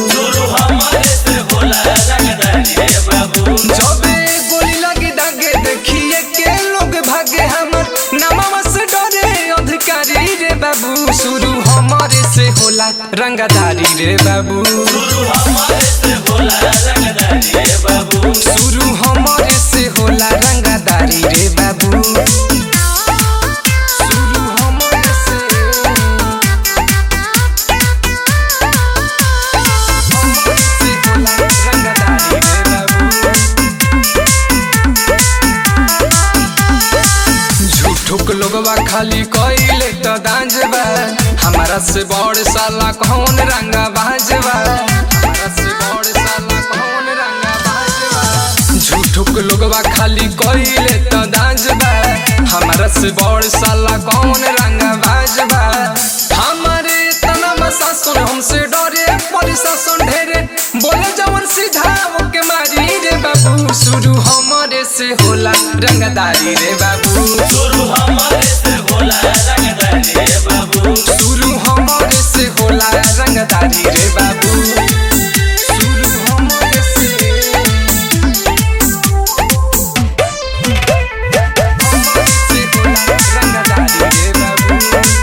शुरू हमारे से होला रंगदारी रे बाबू जबे गोली लगे दागे देखिए के लोग भागे हमर नामा से डरे अधिकारी रे बाबू शुरू हमारे से होला रंगदारी रे बाबू शुरू हमारे से होला रंगदारी रे बाबू शुरू हमारे से होला रंगदारी रे बाबू शुरू हमारे से हमारे से होला रंगदारी रे बाबू झूठुक लोगवा खाली कइले त दांजबा हमारा से बड़ साला कौन रंगा बाजबा हमारा से बड़ साला कौन रंगा बाजबा झूठुक लोगवा खाली कइले त दांजबा हमारा से बड़ साला कौन रंगा बाजबा हमारे तना शासन हमसे डरे प्रशासन ढेरे बोले जवन सीधा ओके मारी रे बाबू शुरू हमारे से होला रंगदारी रे बाबू शुरू हमारे से होला रंगदारी रे बाबू शुरू हमारे से होला रंगदारी रे बाबू शुरू हमारे से हमारे से होला रंगदारी रे बाबू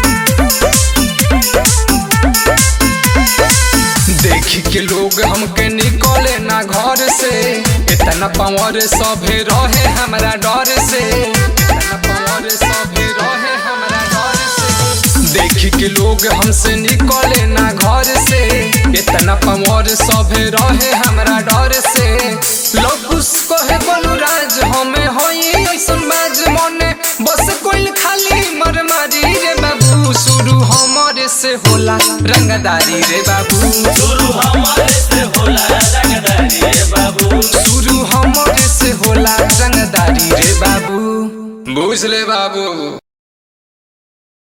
देखी के लोग हमके निकले ना घर से इतना पावर सभे रहे हमरा डर से इतना पावर सभे रहे हमरा डर से देखी के लोग हमसे निकले ना घर से इतना पावर सभे रहे हमरा डर से लोग उसको है बोलू राज हमें होई ऐसन बाज मने बस कोई खाली मर मारी रे बाबू शुरू हमारे से होला रंगदारी रे बाबू शुरू हमारे से होला रंगदारी रे बाबू शुरू हमारे से होला रंगदारी रे बाबू बुझ ले बाबू